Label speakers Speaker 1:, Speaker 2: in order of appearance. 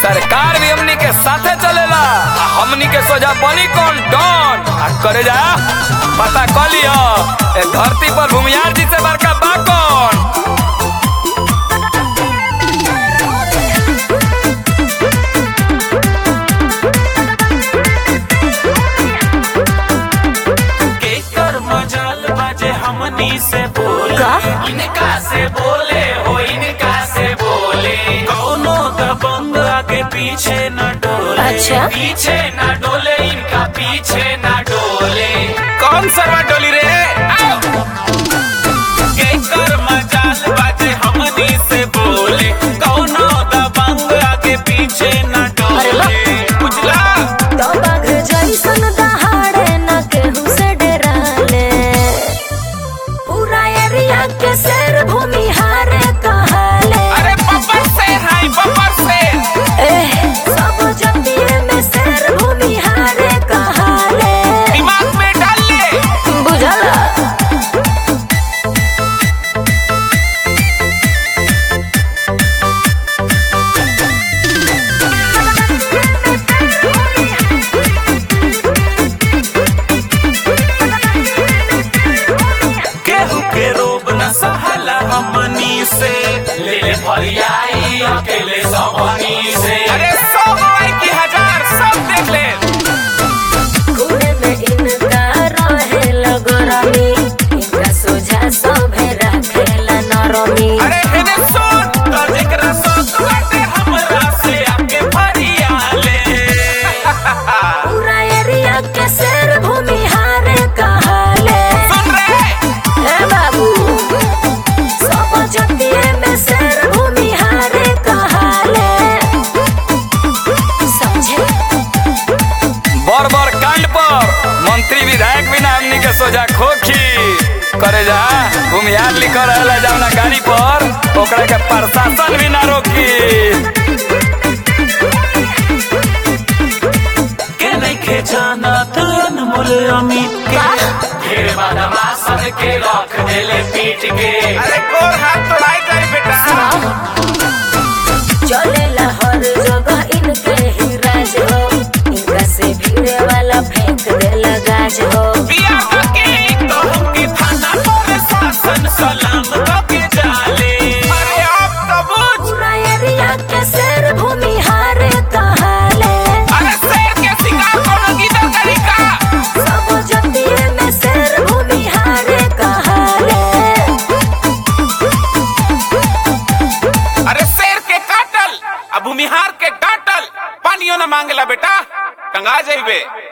Speaker 1: सरकार भी हमनी के साथे चलेला आ हमनी के सोजा बनी कौन डॉन आ करे जा पता कर लियो ए धरती पर भूमियार जी से बड़का बा कौन
Speaker 2: केकर मजाल बाजे हमनी से बोले
Speaker 3: का?
Speaker 2: इनका से बोले हो इनका से बोले कौनो दबंग आगे पीछे न डोले
Speaker 3: अच्छा।
Speaker 2: पीछे न डोले इनका पीछे न डोले
Speaker 1: कौन सरवा डोली रे आओ।
Speaker 2: केकर मजाल बाजे हमनी से बोले कौनो दबंग आगे पीछे न
Speaker 3: अरे वाह।
Speaker 2: डोले बुझला
Speaker 3: तो बाघ जैसन दहाड़े न केहू से डराले पूरा एरिया के शेर भूमि हारे कहाले
Speaker 1: अरे बब्बर से हाय बब्बर से
Speaker 3: एह, सब जतिये में शेर भूमि हारे कहाले
Speaker 1: दिमाग में डाल ले
Speaker 3: बुझला
Speaker 2: केहू के रोब न सहला हमनी से ले ले फरियाई अकेले सबनी से
Speaker 1: अरे सौ गवाई की हजार सब देख ले
Speaker 3: खूने में इनका रहे लगरमी इनका सोझा सभे रखेला नरमी
Speaker 1: अरे हेने सुन
Speaker 2: तो जेकरा सोच बाटे हमरा से आके फरियाले
Speaker 3: पूरा एरिया के शेर भूमि हारे कहाले
Speaker 1: सुन रे
Speaker 3: ए बाबू सब जतिये में शेर भूमि हारे कहाले समझे
Speaker 1: बर बर कांड पर मंत्री विधायक बिना हमनी के सोजा खोखी करे जा भूमिहार लिखल रहेला जावना गाड़ी पर ओकरा के प्रशासन भी ना रोकी
Speaker 2: के नहीं के जाना तो अनमोल अमित के ढेर बदमाशन के रख देले पीट के
Speaker 1: अरे गोर हाथ तोड़ाई जाई बेटा
Speaker 3: चलेला हर जगह इनके ही राज हो इनका से भीड़े वाला फेंक देला गाज हो
Speaker 1: बिया बकी
Speaker 2: तो हमके थाना पर शासन सलाम करके जाले
Speaker 1: अरे अब तो बुझ
Speaker 3: पूरा एरिया के शेर भूमि हारे कहाले
Speaker 1: अरे शेर के शिकार कोनो गिदड़ करी का
Speaker 3: सब जतिये में शेर भूमि हारे कहाले
Speaker 1: अरे शेर के काटल अब भूमिहार के डांटल पानियो न मांगला बेटा टंगा जाइबे